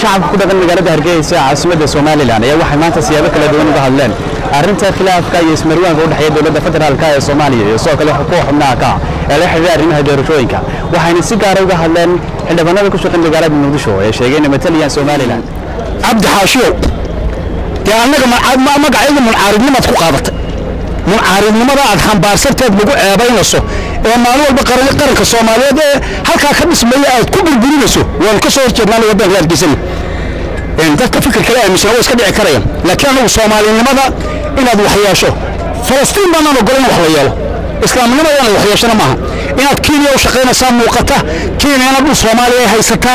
shacabka ku dhaqan magaalada hargeysa caasimadda somalilan ayaa waxay maanta siyaabo kala duwan uga hadleen arrinta khilaafka iyo ismarwaanka u dhexeeya dowladda federaalka ee soomaaliya iyo sidoo kale kuwa xubnaha ka ee la xidhiidha arrimaha doorashooyinka waxayna si gaara uga hadleen xildhibaanada ku shaqan magaalada muqdisho ee sheegay inay mataliyaan somalilan cabdi xaashiyow dee annaga magacayga muncaaridnimaad ku qaadatay muncaaridnimada aad xambaarsanteed lagu ceebaynayso ee maalin walba qaranka soomaaliyeed ee halkaa ka dhismaya aad ku burburinayso waanu ka soo horjeednaa waddanka hargeysana dadka fikir kale aaminsan way iska dhici karayaan laakiin anagu soomaalinimada inaad wax yeesho falastiin baanaan ogolan wax la yeelo islaamnimada inaad wax yeeshana maaha inaad kenya u shaqaynaysaa muuqata kenyana dhul soomaaliya ay haysataa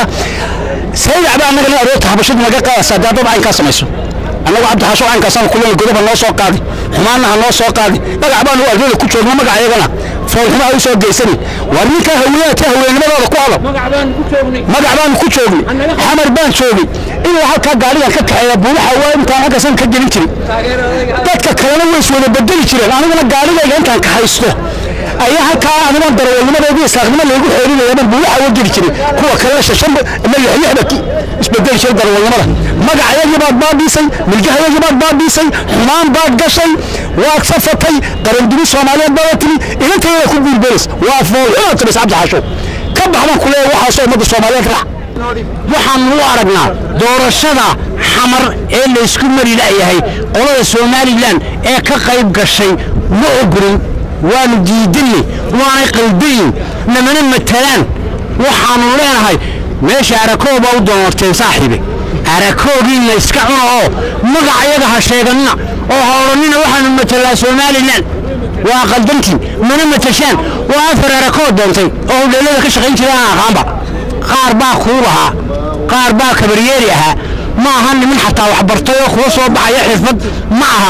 sayacba annagana aroorta habashadu naga qaadaysaa dee dad caynkaa samayso annagu cabdixaasho caynkaasaan kulana godoba noo soo qaadi xumaanna ha noo soo qaadi magac baanu ardada ku joogno magac iyagana foolxumaha u soo geysani waa ninkaa haweenata haweennimadooda ku hadlo magac baanu ku joognay xamar baan joogay ilaa halkaa gaarigan ka kaxeeya buubaxa waa intaan halkaasan ka gelin jirin dadka kalena way iswada bedeli jireen aniguna gaarigayga intaan ka haysto ayaa halkaa anigoon darawalnimadeedii islaaqnimo laygu xeerinaya baan buubaxa uga geli jiray kuwa kalena shashan ama lixlixda isbedeli jiray darawalnimada magacayagii baad baabiisay milgahayagii baad baabiisay xumaan baad gashay waad safatay qarandumi soomaaliyeed baad timi inantayada ku guulbelis waa foolxumaad timis cabdi xaasho ka baxbaan ku leeyahay waxaasoo ummadda soomaaliyeed raac waxaan u aragnaa doorashada xamar ee laysku mari la'yahay qolada somalilan ee ka qayb gashay ma ogolin waanu diidanay waanay qaldayin namana matalaan waxaanu leenahay meesha arakoo baa u doonarteen saaxiibe arakoogiinna iska cuna oo magacayaga ha sheeganina oo ha odhanina waxaanu matalaa somalilan waa qaldantiin mana matashaan waa afar arakoo doontay oo hudheelada ka shaqayn jira aan aqaanba qaar baa kuu lahaa qaar baa kabaryeeri ahaa ma aha niman xataa wax bartay oo kuwa soo baxaya xirfad ma aha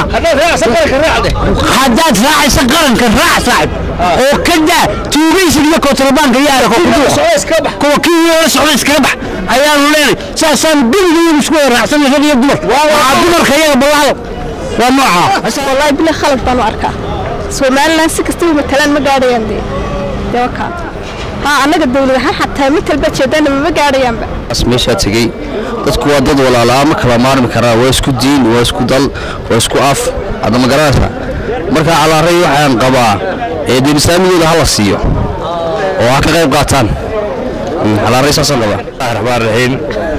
haddaad raacaysa qaranka raac saaxib oo ka daa tuugaysiga iyo kootrabaanka iyo arako kuwa kii la socda iskaga bax ayaanu leenay saasaan geligaygu isku wada raacsanay rag iyo dumar waxaa dumarka iyaga ballaado waa noocaa والله بلا خلط بانو أركا سومالنا سكستي مثلا ما قاعدين دي دوكا ها أنا قد دولة ها حتى مثل بتشدنا ما قاعدين بقى meeshaa tegey dadku waa dad walaalaa ma kala maarmi karaa waa isku diin waa isku dal waa isku af hadda ma garanaysaa marka calaaray waxaan qabaa ee dee islaamigooda hala siiyo oo ha ka qayb qaataan calaaray saasaan qabaa raxmaan raxiim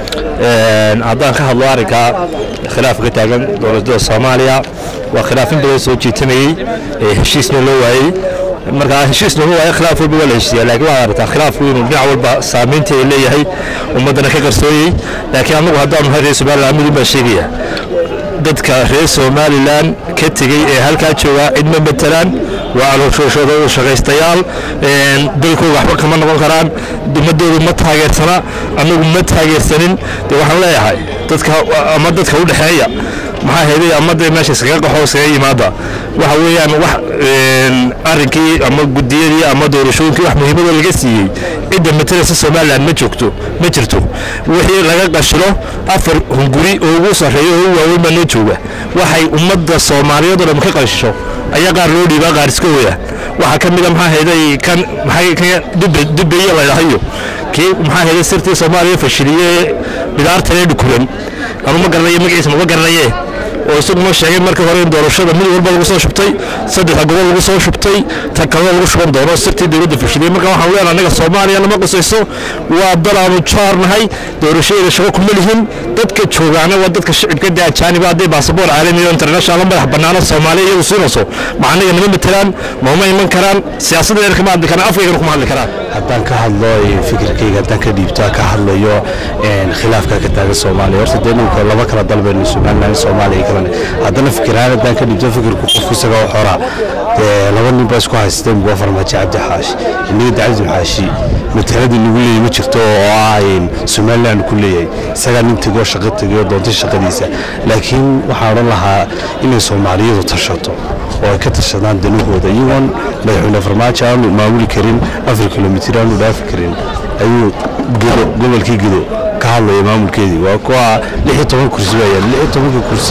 haddaan ka hadlo arrinka khilaafka ka taagan dowladda soomaaliya waa khilaaf in badan soo jiitamayey ee heshiisna loo waayey marka heshiisna loo waayo khilaaf walba waa la heshiiya laakiin waxaad aragtaa khilaafku inuu dhinac walba saamaynta ay leeyahay ummaddana ka qarsooyey laakiin annagu haddaanu nahay reer somaliland midun baan sheegaya dadka reer somalilan ka tegey ee halkaa joogaa cid ma matelaan waa alooshooshooda shaqaystayaal dalkooda waxba kama noqon karaan ummadoodu ma taageersana annagu ma taageersanin de waxaan leeyahay dadka ama dadka u dhexeeya maxaa heeday ama dee meesha iskaga qaxo iskaga yimaada waxa weeyaan wax arrinkii ama gudiyadii ama doorashooyinkii wax muhiimada laga siiyey cidda matalaysa somaliland ma joogto ma jirto wixii laga qashilo afar hunguri oo ugu sarreeya oo ugu waaweyn baa noo jooga waxay ummadda soomaaliyeed oo dhan ka qashisho ayaa qaar loo dhiibaa qaar iska wada waxaa ka mid a maxaa heeday kan maxay kan dubbeeye la dhahayo kii maxaa heeday sirtii soomaaliya fashiliyee bidaartanee dhukuran anu ma garanaye magaciisa mama garanaye oo isaguna sheegay markii hore in doorashada mid walba lagu soo shubtay saddexda gobol lagu soo shubtay ta kalena lagu shuban doono sirtii dowladda fashiliyey marka waxaan leenahay annaga soomaaliya nama qusayso waa dal aanu jaarnahay doorashadeeda shaqo kuma lihin dadka joogaana waa dadka shicibka dee ajaaniba hadday baasaboor caalami oo international madax bannaano soomaaliya iyagu siinayso ma annaga nama matelaan mauma iman karaan siyaasadda dheer kama hadli karaan afkaygana kuma hadli karaan haddaan ka hadlo fikirkayga haddaan ka dhiibto ka hadlayo khilaafka ka taagan soomaaliya horta dee ninka laba kala dalbayno somaliland soomaaliya kala haddana fikiraan haddaan ka dhiibto fikirku qofku isaga u xora dee laba nin baa isku haysatay mugo farmaajo cabdi xaashi innaga dacabdi xaashi mataladii nagu leeyahay ma jirto oo ah somaliland ku leeyahay isagaa nin tegoo shaqo tegay oo doontay shaqadiisa laakiin waxaan odhan lahaa inay soomaaliyadu tashato oo ay ka tashadaan danahooda iyagoon madaxweyne farmaajo aanu maamuli karin afar kilomitir aanu dhaafi karin ayuu gedo gobolkii gedo ka hadlaya maamulkeedii waa kuwa lix iyo toban kursi baa yaala lix iyo tobanka kursi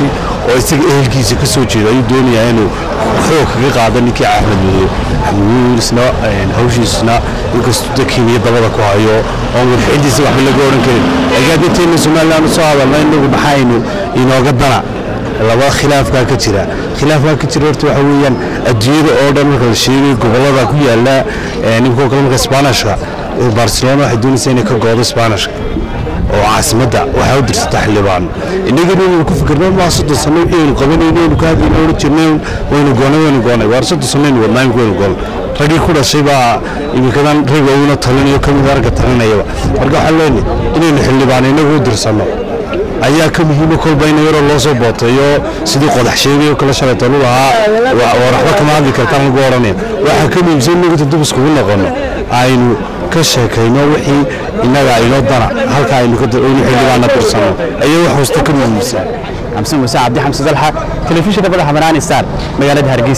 oo isaga ehelkiisa ka soo jeeda ayuu doonayaa inuu xoog kaga qaado ninkii axmed madow xamuulisna hawshiisna inkastuu dakiiniyo dabada ku hayo oon wadaxintiisa waxba laga odhan karin agaadinteenna somalilan u soo hadalna inagu maxaynu inooga dana laba khilaafkaa ka jira khilaafkaa ka jira horta waxa weeyaan adduunyada oo dhan marka la sheegay gobollada ku yaala ninkoo kale marka sbaanishka barcelona waxay doonaysaa inay ka goodo sbaanishka oo caasimadda waxaa u dirsata xildhibaano innagana inaynu ku fikirno maa soddon sano wixii aynu qabanayno aynu ka hadlayno odhan jirnay waynu goonay waynu goonay waar soddon sano aynu wadnaa imika waynu goonay raggii ku dhashay baa iminkadan rag waaweyna talinayo ka mid aragga talinayaba marka waxaan leenahay inaynu xildhibaano innagu u dirsanno ayaa ka muhiima kolba in yaroo loo soo booteeyo sidii qodax sheegay oo kale shalayto lu lahaa waxba kama hadli kartaan lagu odhanaya waxaa ka muhiimsan inagu dib iskugu noqono aynu ka sheekayno wixii innaga aynoo dana halka aynu xildhibaana dirsano ayaa wax hosta ka muhiimsan xamse muuse cabdi xamse dalxa telefishinka madaxa banaani star magaalada hargeysa